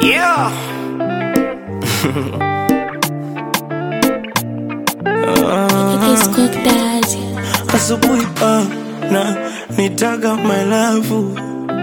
Yeah. It's Cook Daddy. Asubuhi ah, na nitaga my love,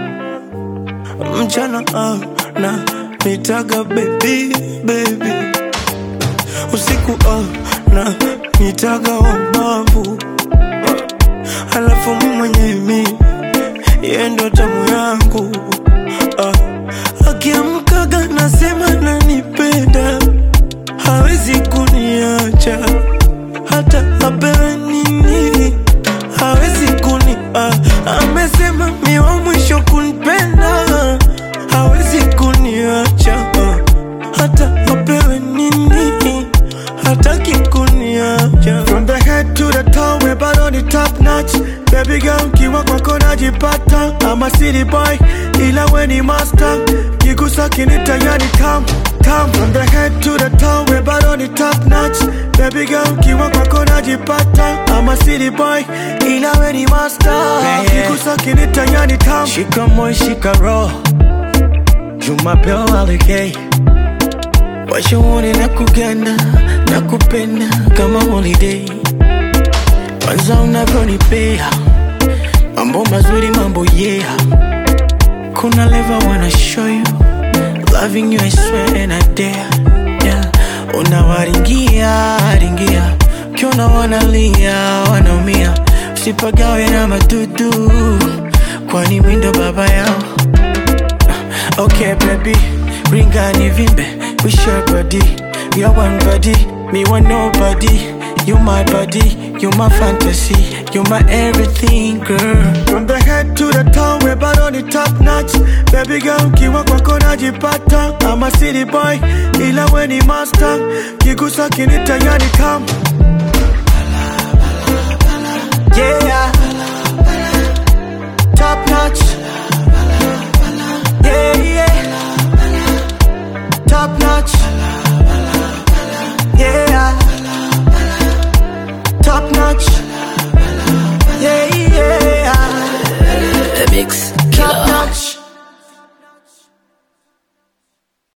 mchana ah, na nitaga baby baby, usiku ah, na nitaga wabavu, halafu mi mwenye mi yeye ndo tamu yangu ah, akiamkaga nasema nanipenda, hawezi kuniacha hata apewe nini hawezi kuni ah, amesema mi wa mwisho kunipenda hawezi kuniacha ah, hata apewe nini hataki kuniacha From the head to the toe, we're bado ni top notch Baby girl, kiwa kwako najipata I'm a city boy, ila we ni master Kigusa kinita yani tam, tam From the head to the toe, we're bado ni top notch Baby girl, kiwa kwako najipata I'm a city boy, ila we ni master Yeah. Kigusa kinita yani tam shika moyo shika roho jumapeo alikei washaone na kuganda na kupenda kama holiday kwanza unavyonipea mambo mazuri mambo yeah kuna leva wanna show you loving you I swear and I dare yeah unawaringia ringia ukiona wanalia wanaumia usipagawe na madudu kwani windo baba yao Okay, baby, ring on vimbe, we share body. We are one body, me want nobody. You my body, you my fantasy, you my everything, girl. From the head to the toe, we're bado ni top notch Baby girl, kiwa kwako najipata I'm a city boy, ila we ni master Kigusa kinita yani tam,